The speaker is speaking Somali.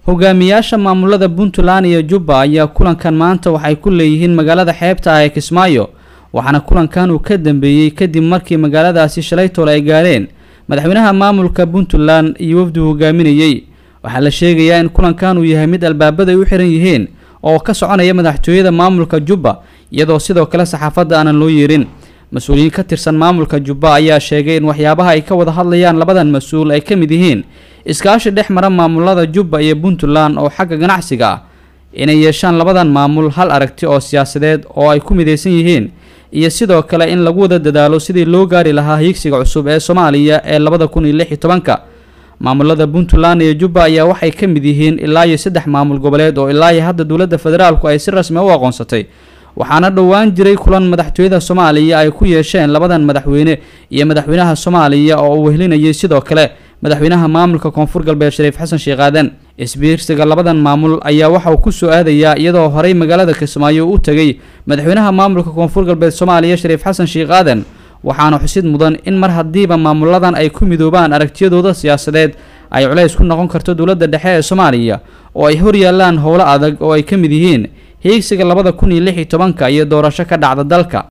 hogaamiyaasha maamulada puntland iyo jubba ayaa kulankan maanta waxay ku leeyihiin magaalada xeebta ah ee kismaayo waxaana kulankan uu ka dambeeyey kadib markii magaaladaasi shalaytoole ay gaadheen madaxweynaha maamulka puntland iyo wafdu hogaaminayey waxaa la sheegayaa in kulankan uu yahay mid albaabada ay u xiran yihiin oo ka soconaya madaxtooyada maamulka jubba iyadoo sidoo kale saxaafadda aanan loo yeerin mas-uuliyiin ka tirsan maamulka jubba ayaa sheegay in waxyaabaha ay ka wada hadlayaan labadan mas-uul ay ka mid yihiin iskaashi dhex mara maamulada jubba iyo puntland oo xagga ganacsiga ah inay yeeshaan labadan maamul hal aragti oo siyaasadeed oo ay ku midaysan yihiin iyo sidoo kale in lagu wada dadaalo sidii loo gaari lahaa higsiga cusub ee soomaaliya ee labada kun iyo lix iyo tobanka maamulada puntland iyo jubba ayaa waxay ka mid yihiin ilaa iyo saddex maamul goboleed oo ilaa iyo hadda dowladda federaalku ay si rasmi u aqoonsatay waxaana dhowaan jiray kulan madaxtooyada soomaaliya ay ku yeesheen labadan madaxweyne iyo madaxweynaha soomaaliya oo uu wehlinayay sidoo kale madaxweynaha maamulka koonfur galbeed shariif xasan sheekh aadan isbiirsiga labadan maamul ayaa waxa uu ku soo aadayaa iyadoo horey magaalada kismaayo u tegay madaxweynaha maamulka koonfur galbeed soomaaliya shariif xasan sheekh aadan waxaana xusid mudan in mar haddiiba maamuladan ay ku midoobaan aragtiyadooda siyaasadeed ay culays ku noqon karto dowladda dhexe ee soomaaliya oo ay hor yaallaan howlo adag oo ay ka mid yihiin hiigsiga labada kun iyo lix iyo tobanka iyo doorasho ka dhacda dalka